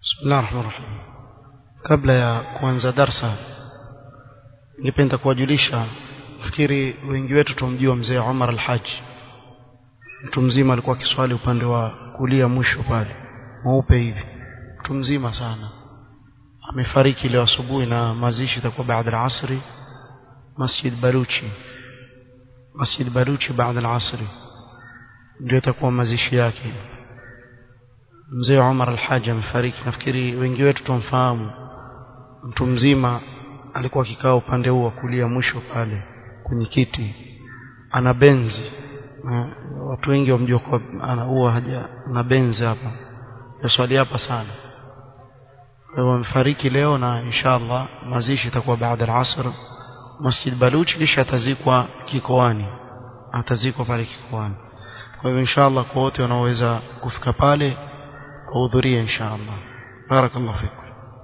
بسم الله الرحمن الرحيم kabla ya kuanza darsa ningependa kuwajulisha fikiri wengi wetu tumjua mzee Umar al-Haji mtu mzima alikuwa kiswali upande wa kulia mwisho pale mweupe hivi mtu mzima sana amefariki leo asubuhi na mazishi itakuwa baada ya asri Masjid Baruchi Masjid Baruchi baada ya asri ndio itakuwa mazishi yake mzee Umar al-Haji amefariki nafikiri wengi wetu tumfahamu mtu mzima alikuwa akikaa upande huu wa kulia mwisho pale kwenye kiti ana benzi na watu wengi wamjua kwa ana huwa haja na benzi hapa yaswali hapa sana kwa hivyo amefariki leo na inshallah mazishi itakuwa baada ya asr Masjid Baluchi kisha atazikwa kikoani atazikwa pale kikoani kwa hivyo inshallah kwa wote wanaoweza kufika pale wahudhurie inshallah barakallahu fikum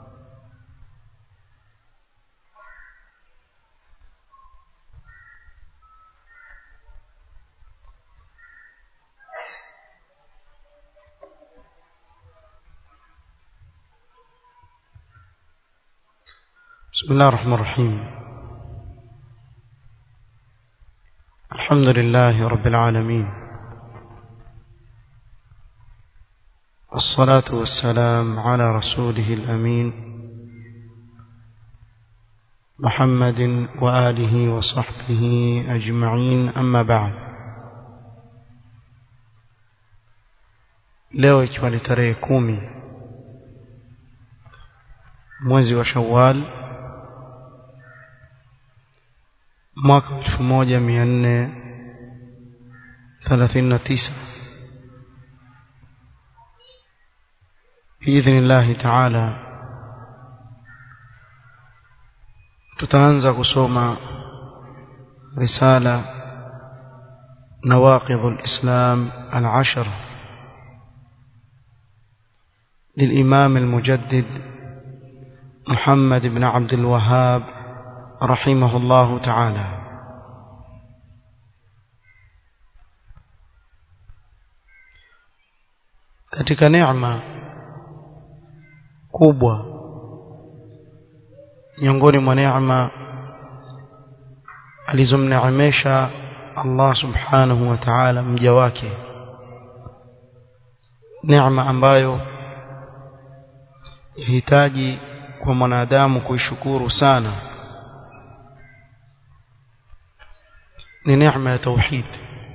بسم الله الرحمن الرحيم الحمد لله رب العالمين والصلاة والسلام على رسوله الأمين محمد وآله وصحبه أجمعين أما بعد leo ikiwa ni tarehe kumi mwezi wa shawal mwaka elfu moja mia nne thelathini na tisa biidhni llahi taala tutaanza kusoma risala nawaqidhu lislam alashara للإمام المجدد محمد بن عبد الوهاب رحمه الله تعالى katika neema kubwa miongoni mwa neema alizomneemesha Allah subhanahu wa ta'ala mja wake neema ambayo yahitaji kwa mwanadamu kuishukuru sana ni neema ya tauhid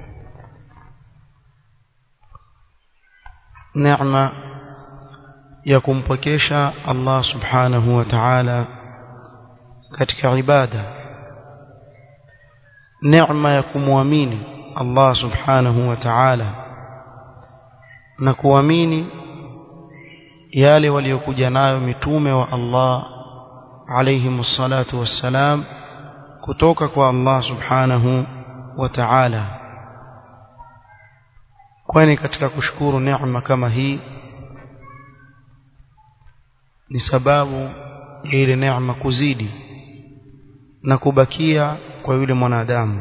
neema ya kumpokesha Allah subhanahu wa ta'ala katika ibada neema ya kumwamini Allah subhanahu wa ta'ala na kuamini yale waliokuja nayo mitume wa Allah alayhi salatu wassalam kutoka kwa Allah subhanahu wa ta'ala kwani katika kushukuru neema kama hii ni sababu ya ile neema kuzidi na kubakia kwa yule mwanadamu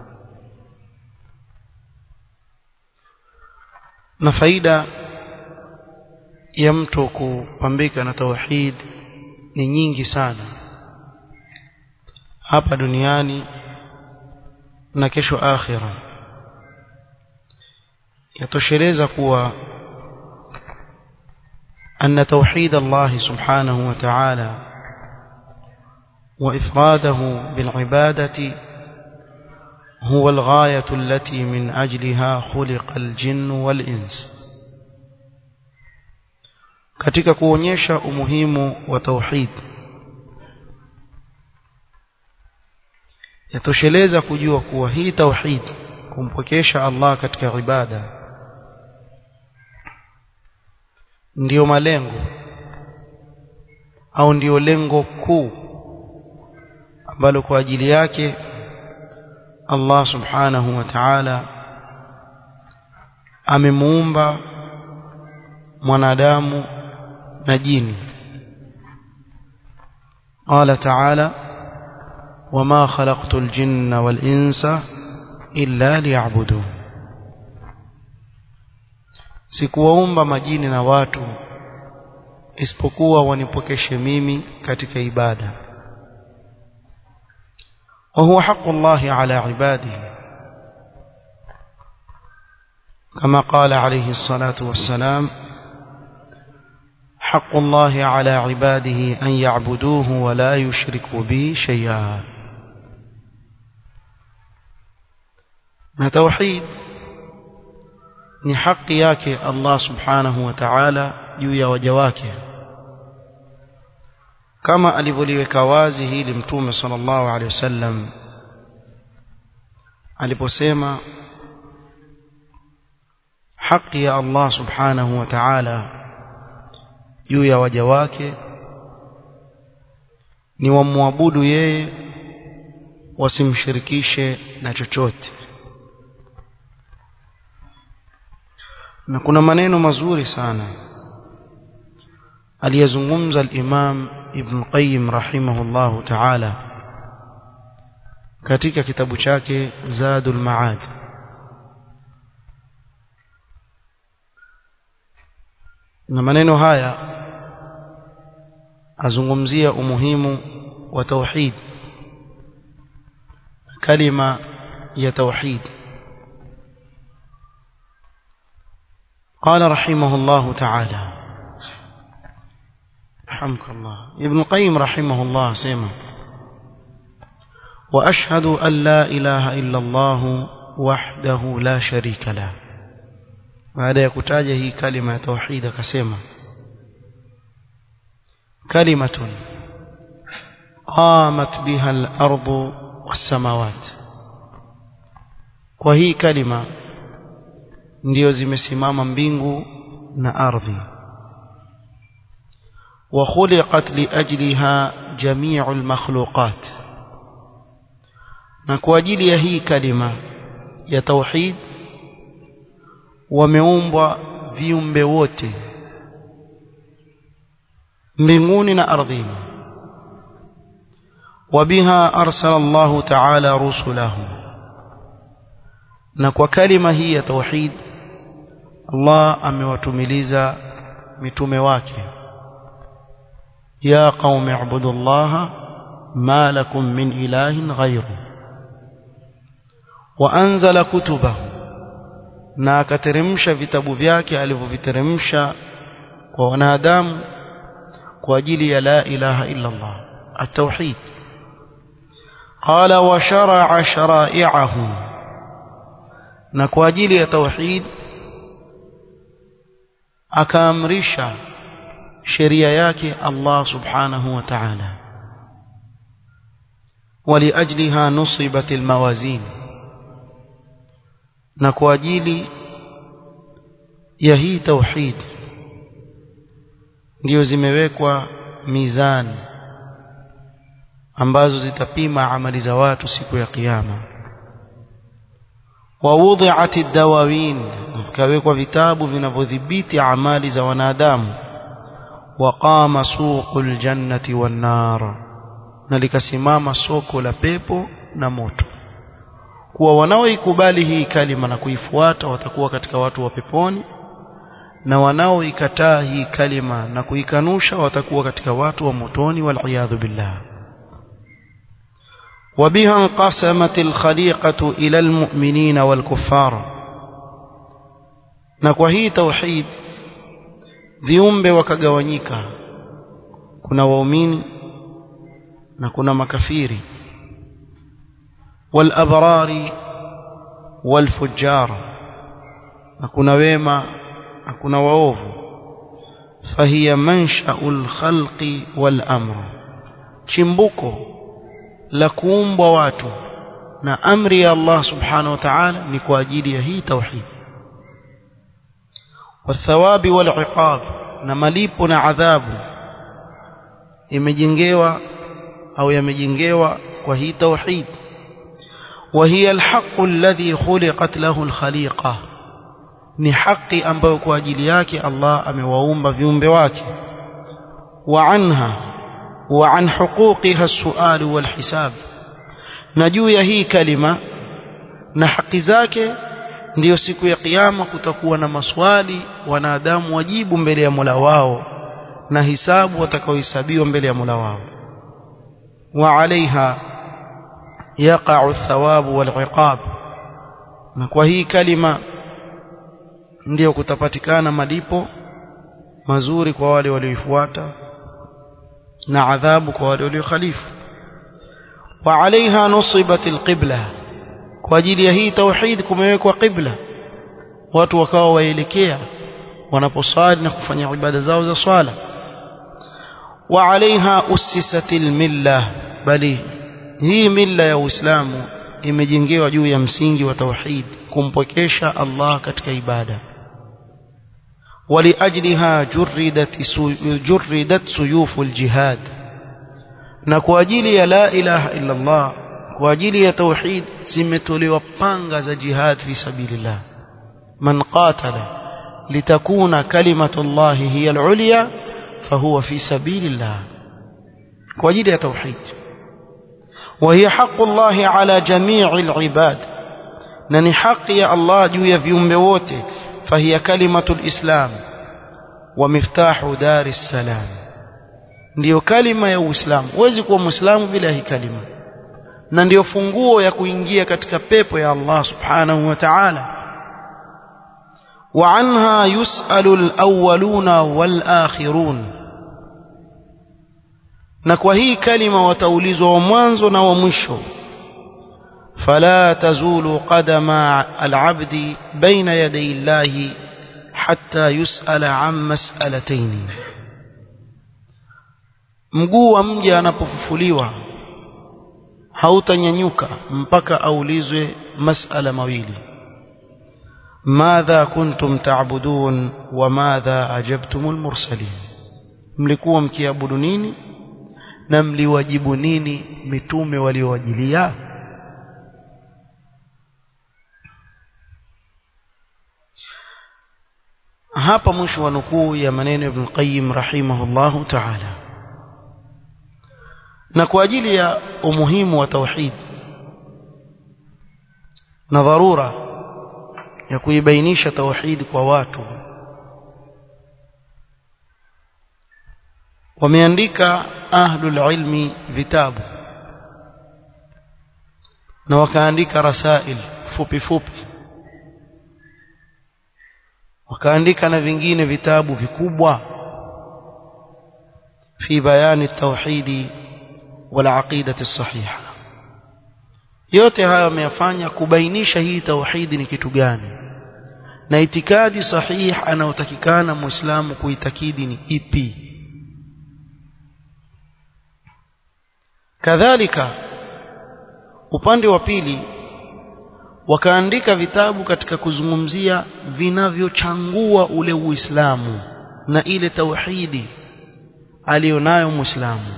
na faida ya mtu kupambika na tauhid ni nyingi sana hapa duniani na kesho akhira yatosheleza kuwa أن توحيد الله سبحانه وتعالى وإفراده بالعبادة هو الغاية التي من أجلها خلق الجن والإنس katika kuonyesha umuhimu wa tauhid yatosheleza kujua kuwa hii tauhid kumpokesha Allah katika ibada ndiyo malengo au ndiyo lengo kuu ambalo kwa ajili yake Allah subhanahu wa ta'ala amemuumba mwanadamu na jini قال تعالى وما خلقت الجن والإنس إلا ليعبدون sikuwaumba majini na watu isipokuwa wanipokeshe mimi katika ibada وهو حق الله على عباده كما قال عليه الصلاة والسلام حق الله على عباده أن يعبدوه ولا يشركوا به شيئا na tauhid ni haki yake Allah subhanahu wa ta'ala juu ya waja wake kama alivyoliweka wazi hili mtume sallallahu alaihi wasallam aliposema haki ya Allah subhanahu wa ta'ala juu ya waja wake ni wamwabudu yeye wasimshirikishe na chochote na kuna maneno mazuri sana aliyezungumza al-Imam Ibn Qayyim rahimahullahu ta'ala katika kitabu chake Zadul Ma'ad na maneno haya azungumzia umuhimu wa tauhid kalima ya tauhid قال رحمه الله تعالى رحمك الله ابن القيم رحمه الله سيما وأشهد أن لا إله إلا الله وحده لا شريك له baada ya kutaja hii kalima ya tauhid akasema kalimatun qamat biha al-ardu was-samawat kwa hii kalima ndio zimesimama mbingu na ardhi wa khuliqat li ajliha jami'u al-makhluqat na kwa ajili ya hii kalima ya tauhid wameumbwa viumbe wote mbinguni na ardhini وبها أرسل الله تعالى رسله na kwa kalima hii ya tauhid Allah amewatumiliza mitume wake ya qaumi ibudullaha ma lakum min ilahin ghayru wa anzala kutubahu na akateremsha vitabu vyake alivyoviteremsha kwa wanadamu kwa ajili ya la ilaha illa Allah at-tauhid qala wa shara'a shara'i'ahu na kwa ajili ya tauhid akaamrisha sheria yake Allah subhanahu wa ta'ala ولأجلها نصبت الموازين na kwa ajili ya hii tauhid ndio zimewekwa mizani ambazo zitapima amali za watu siku ya kiyama ووضعت الدواوين kawekwa vitabu vinavyodhibiti amali za wanadamu waqama suqul jannati wan nar na likasimama soko la pepo na moto kuwa wanaoikubali hii kalima na kuifuata watakuwa katika watu wa peponi na wanaoikataa hii kalima na kuikanusha watakuwa katika watu wa motoni wal billah وبها انقسمت الخليقة إلى المؤمنين والكفار na kwa hii tauhid viumbe wakagawanyika kuna waumini na kuna makafiri walabrari walfujjar na kuna wema na kuna waovu fahiya mansha'ul khalqi wal amr chimbuko la kuumbwa watu na amri ya Allah subhanahu wa ta'ala ni kwa ajili ya hii tauhid والثواب والعقاب na malipo na adhabu imejengewa au yamejengewa kwa hii tauhid وهي الحق الذي خلقت له الخليقه ni haki ambayo kwa ajili yake Allah amewaumba viumbe wake wa anha wa an huquqiha as-su'al wal hisab na juu ya hii kalima na haki zake ndiyo siku ya kiyama kutakuwa na maswali wanadamu wajibu mbele ya Mola wao na hisabu watakaohesabiwa mbele ya Mola wao wa alaiha yaqa'u thawabu wal iqab na kwa hii kalima ndiyo kutapatikana malipo mazuri kwa wale walioifuata na adhabu kwa wale waliokhalifu wa alaiha nusibat alqibla kwa ajili ya hii tauhid kumewekwa qibla watu wakawa waelekea wanaposali na kufanya ibada zao za swala wa alaiha ussisat almilla bali hii milla ya Uislamu imejengewa juu ya msingi wa tauhid kumpokesha Allah katika ibada ولأجلها جردت جردت سيوف الجهاد na kwa ajili ya la ilaha illa Allah kwa ajili ya tauhid zimetolewa panga za jihad fi sabilillah man qatala litakuna kalimatu Allah hiya al-ulya fahuwa fi sabilillah kwa ajili ya tauhid وهي حق الله على جميع العباد نني حق يا الله juu ya viumbe wote فهي كلمة الإسلام ومفتاح دار السلام ndiyo kalima ya Uislamu huwezi kuwa Muislamu bila hii kalima na ndiyo funguo ya kuingia katika pepo ya Allah Subhanahu wa Ta'ala wa anha yus'alu al-awwaluna wal-akhirun na kwa hii kalima wataulizwa wa mwanzo na wa mwisho فلا تزول قدم العبد بين يدي الله حتى يسأل عن مسألتين mguu wa mja anapofufuliwa hautanyanyuka mpaka aulizwe masala mawili madha kuntum ta'budun wa madha ajabtumul mursalin mlikuwa mkiabudu nini na mliwajibu nini mitume waliowajilia hapa mwisho wa nukuu ya maneno Ibn Qayyim rahimahullahu ta'ala na kwa ajili ya umuhimu wa tauhid na dharura ya kuibainisha tauhid kwa watu wameandika ahlul ilmi vitabu na wakaandika rasail fupi fupi wakaandika na vingine vitabu vikubwa fi bayani tauhidi wal aqidati sahiha yote haya wameyafanya kubainisha hii tauhidi ni kitu gani na itikadi sahihi anayotakikana muislamu kuitakidi ni ipi kadhalika upande wa pili wakaandika vitabu katika kuzungumzia vinavyochangua ule uislamu na ile tauhidi alionayo muislamu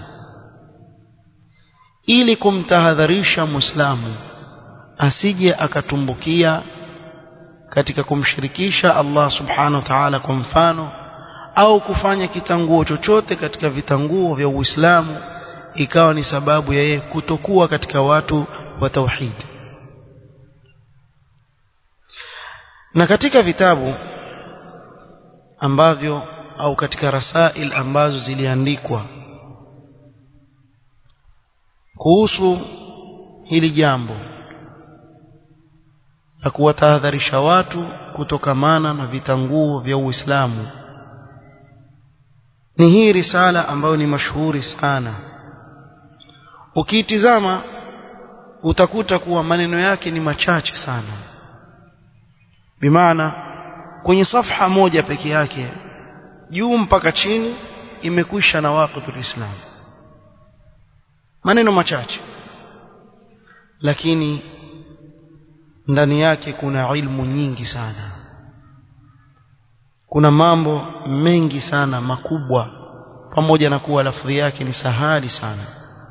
ili kumtahadharisha muislamu asije akatumbukia katika kumshirikisha Allah subhanahu wa ta'ala kwa mfano au kufanya kitanguo chochote katika vitanguo vya Uislamu ikawa ni sababu ya yeye kutokuwa katika watu wa tauhid na katika vitabu ambavyo au katika rasail ambazo ziliandikwa kuhusu hili jambo la kuwatahadharisha watu kutokamana na vitanguo vya Uislamu ni hii risala ambayo ni mashuhuri sana ukiitizama utakuta kuwa maneno yake ni machache sana bimaana kwenye safha moja peke yake juu mpaka chini imekwisha na waqitul islam maneno machache lakini ndani yake kuna ilmu nyingi sana kuna mambo mengi sana makubwa pamoja na kuwa lafdhi yake ni sahali sana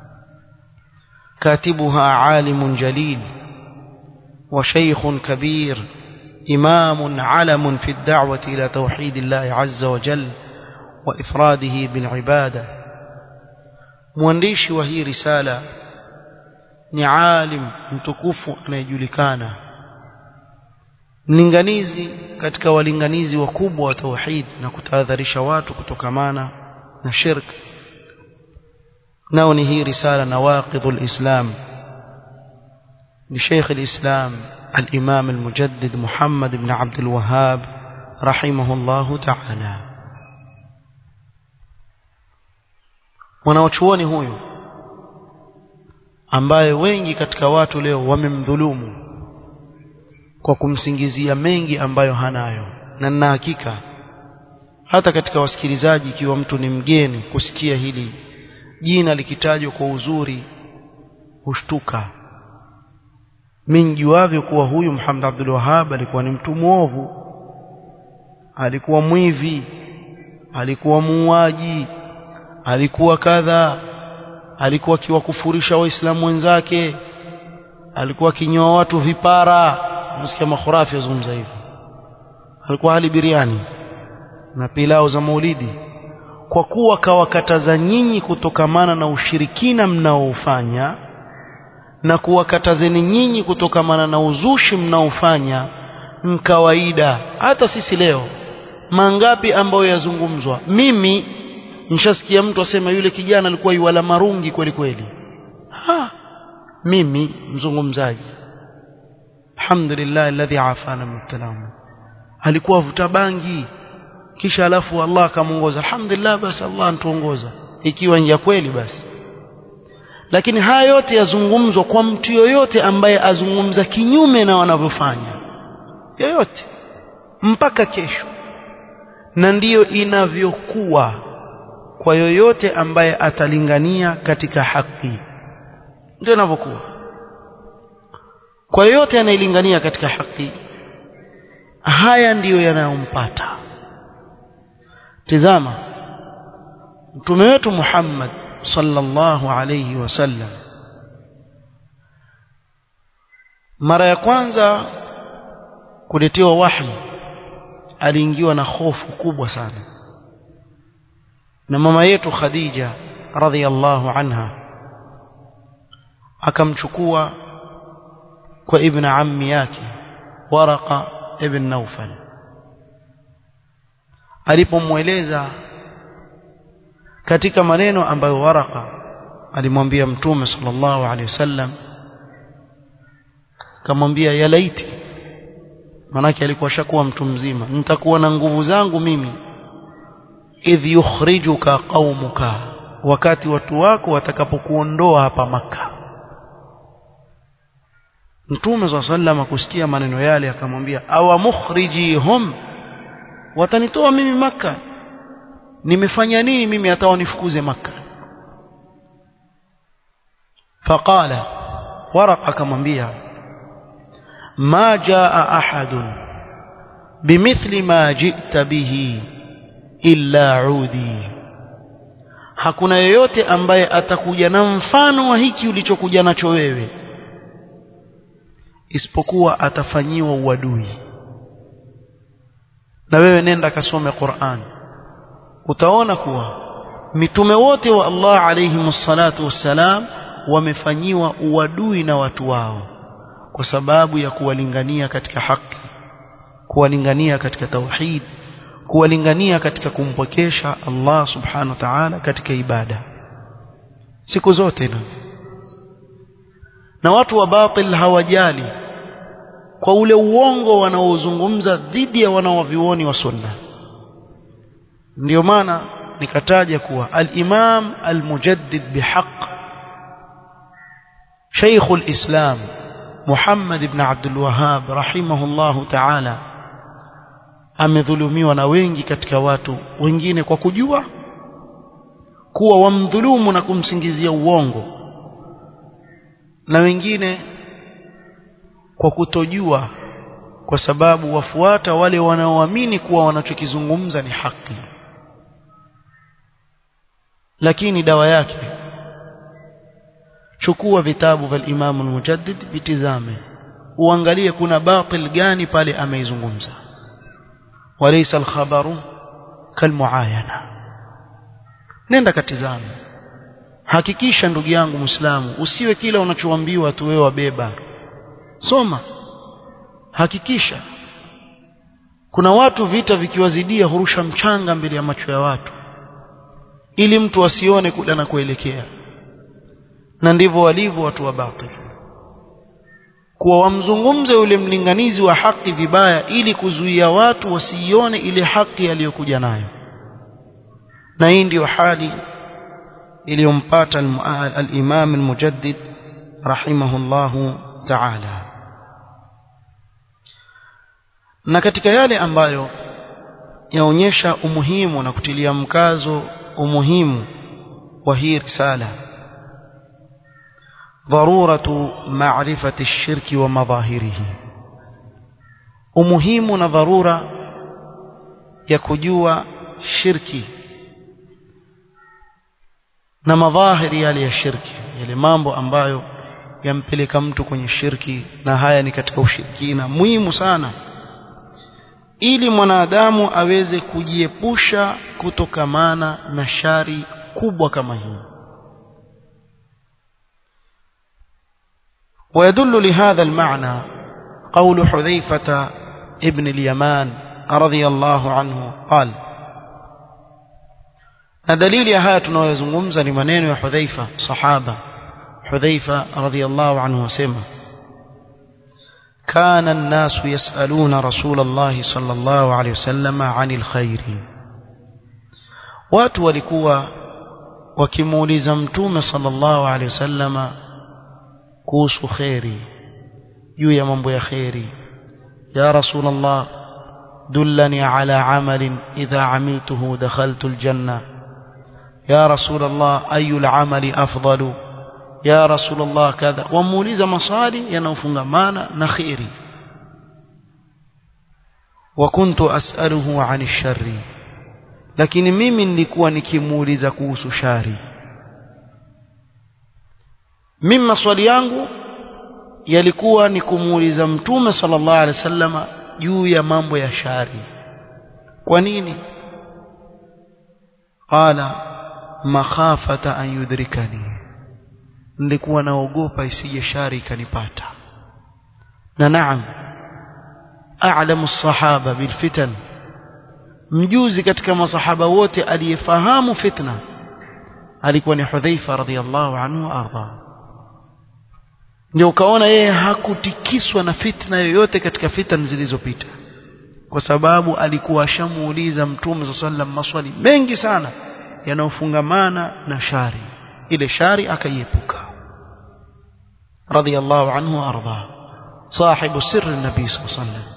katibuha alimun jalil wa shaykhun kabir إمام علم في الدعوة إلى توحيد الله عز وجل وإفراده بالعبادة موانديش وهي رسالة ni alim mtukufu anayejulikana mlinganizi katika walinganizi wakubwa wa tauhid na kutahadharisha watu kutokamana na shirk nao ni hii risala nawaqidhul islam لشيخ الإسلام الإمام المجدد محمد بن عبد الوهاب رحمه الله تعالى mwanachuoni huyu ambaye wengi katika watu leo wamemdhulumu kwa kumsingizia mengi ambayo hanayo na nina hakika hata katika wasikilizaji ikiwa mtu ni mgeni kusikia hili jina likitajwa kwa uzuri hushtuka mimi nijuavyo kuwa huyu Muhammad Abdul Wahhab alikuwa ni mtu mwovu alikuwa mwivi alikuwa muuaji alikuwa kadha alikuwa akiwakufurisha waislamu wenzake alikuwa akinyoa watu vipara msikia makhurafi yazungumza hivyo alikuwa hali biriani na pilau za maulidi kwa kuwa kawakataza nyinyi kutokamana na ushirikina mnaoufanya na kuwakatazeni nyinyi kutokamana na uzushi mnaofanya mkawaida hata sisi leo mangapi ambayo yazungumzwa mimi nishasikia mtu asema yule kijana alikuwa yuwala marungi kweli kweli ha mimi mzungumzaji alhamdulillah alladhi afana mubtalahu alikuwa vuta bangi kisha alafu Allah akamuongoza alhamdulillah basi Allah antuongoza ikiwa ni ya kweli basi lakini haya yote yazungumzwa kwa mtu yoyote ambaye azungumza kinyume na wanavyofanya yoyote mpaka kesho na ndiyo inavyokuwa kwa yoyote ambaye atalingania katika haki ndio inavyokuwa kwa yoyote anayelingania katika haki haya ndiyo yanayompata tizama mtume wetu Muhammad sallallahu alayhi wasallam mara ya kwanza kuletewa wahi aliingiwa na hofu kubwa sana na mama yetu Khadija radhiallahu anha akamchukua kwa ibn ammi yake Waraqa ibn Nawfal alipomweleza katika maneno ambayo Waraqa alimwambia mtume sallallahu alaihi wasallam kamwambia ya laiti manake alikuwa shakuwa mtu mzima nitakuwa na nguvu zangu mimi idh yukhrijuka qaumuka wakati watu wako watakapokuondoa hapa maka Mtume swalla sallam akusikia maneno yale akamwambia awa mukhrijihum watanitoa mimi maka nimefanya nini mimi hata wanifukuze maka faqala waraqa akamwambia ma jaa ahadun bimithli ma ji'ta bihi illa udi hakuna yeyote ambaye atakuja na mfano wa hiki ulichokuja nacho wewe isipokuwa atafanyiwa uadui na wewe nenda kasome Qur'an utaona kuwa mitume wote wa Allah alayhi salatu wassalam wamefanyiwa uadui na watu wao kwa sababu ya kuwalingania katika haki kuwalingania katika tauhid kuwalingania katika kumpwekesha Allah subhanahu wa ta'ala katika ibada siku zote na na watu wa batil hawajali kwa ule uongo wanaozungumza dhidi ya wanaovioni wa sunna ndio maana nikataja kuwa al-Imam al-Mujaddid bihaq Sheikh al-Islam Muhammad ibn Abdul Wahhab rahimahullahu ta'ala amedhulumiwa na wengi katika watu wengine kwa kujua kuwa wamdhulumu na kumsingizia uongo na wengine kwa kutojua kwa sababu wafuata wale wanaoamini kuwa wanachokizungumza ni haki lakini dawa yake chukua vitabu vya Imam al-Mujaddid vitizame uangalie kuna batil gani pale ameizungumza walaysa al-khabaru kalmuayana nenda katizame hakikisha ndugu yangu Muislamu usiwe kila unachoambiwa tu wewe wabeba soma hakikisha kuna watu vita vikiwazidia hurusha mchanga mbele ya macho ya watu ili mtu asione kule anakoelekea na ndivyo walivyo watu wa batil kuwa wamzungumze yule mlinganizi wa haki vibaya ili kuzuia watu wasiione ile haki aliyokuja nayo na hii ndiyo hali iliyompata al-Imam al-Mujaddid rahimahullahu ta'ala na katika yale ambayo yaonyesha umuhimu na kutilia mkazo umuhimu wa hii risala ضرورة معرفة الشرك ومظاهره umuhimu na dharura ya kujua shirki na madhahiri yale ya shirki yale mambo ambayo yampeleka mtu kwenye shirki na haya ni katika ushirikina muhimu sana ili mwanadamu aweze kujiepusha kutokamana na shari kubwa kama hii ويدل لهذا المعنى قول حذيفة ابن اليمان رضي الله عنه قال دليل هذا tunayozungumza ni maneno ya Hudhaifa sahaba Hudhaifa radhiyallahu anhu wasema كان الناس يسألون رسول الله صلى الله عليه وسلم عن الخير watu walikuwa wakimuuliza mtume sallallahu alaihi wasallama kuhusu khairi juu ya mambo ya khairi ya rasulullah dullani ala amalin idha amiltuhu dakhaltu aljanna ya rasulullah ayu alamali afdalu ya rasulullah kadha wamuuliza maswali yanayofungamana na khairi wa kuntu as'aluhu 'ani sharri lakini mimi nilikuwa nikimuuliza kuhusu shari mimi maswali yangu yalikuwa ni kumuuliza mtume sallallahu alaihi wasallama juu ya mambo ya shari kwa nini qala makhafata an yudrikani nilikuwa naogopa isije shari ikanipata na naam a'lamu as-sahaba bil fitan mjuzi katika masahaba wote aliyefahamu fitna alikuwa ni Hudhaifa radhiyallahu anhu arda ndio ukaona yeye hakutikiswa na fitna yoyote katika fitna zilizopita kwa sababu alikuwa ashamuuliza mtume sallam maswali mengi sana yanayofungamana na shari ile shari akaiepuka radhiyallahu anhu arda صاحب سر النبي صلى الله عليه وسلم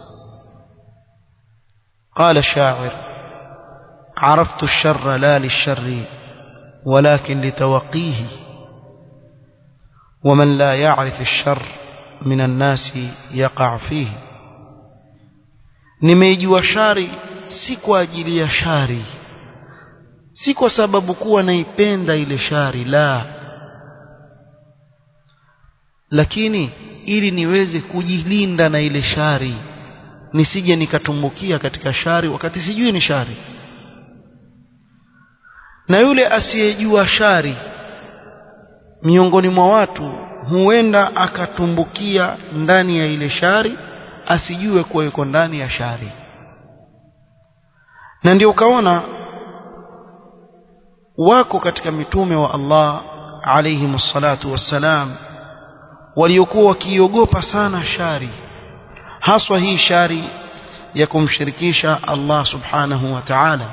قال الشاعر عرفت الشر لا للشر ولكن لتوقيه ومن لا يعرف الشر من الناس يقع فيه nimeijua shari si kwa ajili ya shari si kwa sababu kuwa naipenda ile shari la lakini ili niweze kujilinda na ile shari nisije nikatumbukia katika shari wakati sijui ni shari na yule asiyejua shari miongoni mwa watu huenda akatumbukia ndani ya ile shari asijue kuwa yuko ndani ya shari na ndio ukaona wako katika mitume wa Allah alayhi salatu wassalam waliokuwa wakiogopa sana shari haswa hii shari ya kumshirikisha Allah subhanahu wa ta'ala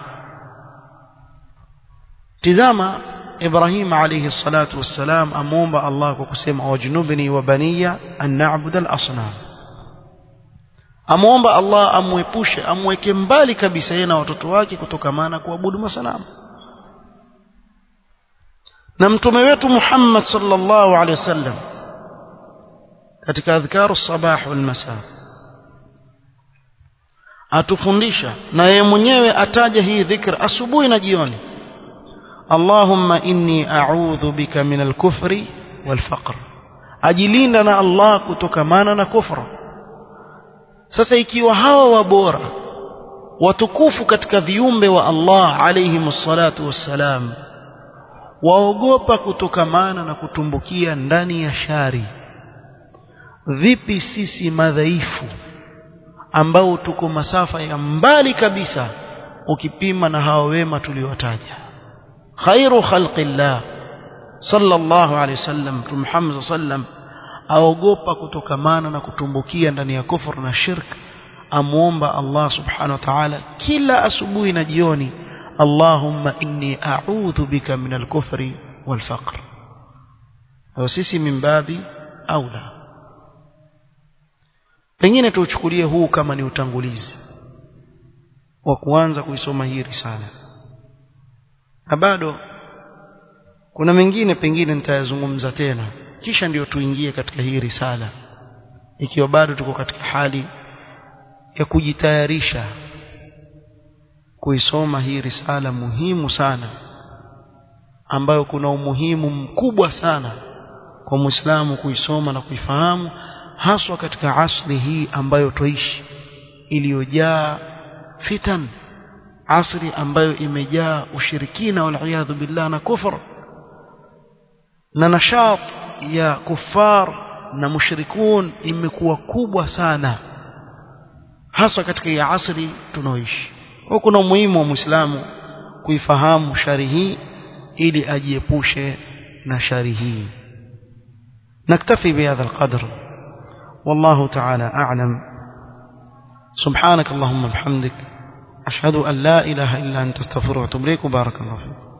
tizama Ibrahim alayhi salatu wassalam amuomba Allah kwa kusema wajnubni wa baniya an na'budu al-asnam amuomba Allah amwepushe amweke mbali kabisa yeye na watoto wake kutokamana kuabudu masanamu na mtume wetu Muhammad sallallahu alaihi wasallam katika adhkaru sabah wal masa atufundisha na yeye mwenyewe ataja hii dhikr asubuhi na jioni Allahumma inni a'udhu bika min al-kufri wal faqr ajilinda na Allah kutokamana na kufra sasa ikiwa hawa wabora watukufu katika viumbe wa Allah alayhi salatu wassalam waogopa kutokamana na kutumbukia ndani ya shari vipi sisi madhaifu ambao tuko masafa ya mbali kabisa ukipima na hawa wema tuliowataja khairu khalqillah sallallahu alayhi wasallam Muhammad sallam aogopa kutokamana na kutumbukia ndani ya kufur na shirk amuomba Allah subhanahu wa ta'ala kila asubuhi na jioni Allahumma inni a'udhu bika min al-kufri wal faqr wa sisi min babi aula pengine tuuchukulie huu kama ni utangulizi wa kuanza kuisoma hii risala na bado kuna mengine pengine nitayazungumza tena kisha ndiyo tuingie katika hii risala ikiwa bado tuko katika hali ya kujitayarisha kuisoma hii risala muhimu sana ambayo kuna umuhimu mkubwa sana kwa Muislamu kuisoma na kuifahamu haswa katika asri hii ambayo tuishi iliyojaa fitan asri ambayo imejaa ushirikina wal billah na kufur na nashat ya kufar na mushrikun imekuwa kubwa sana hasa katika ya asri tunaoishi kwa kuna umuhimu wa Muislamu kuifahamu shari hii ili ajiepushe na shari hii نكتفي بهذا القدر والله تعالى أعلم سبحانك اللهم وبحمدك أشهد أن لا إله إلا أنت استغفرك وأتوب إليك وبارك الله فيك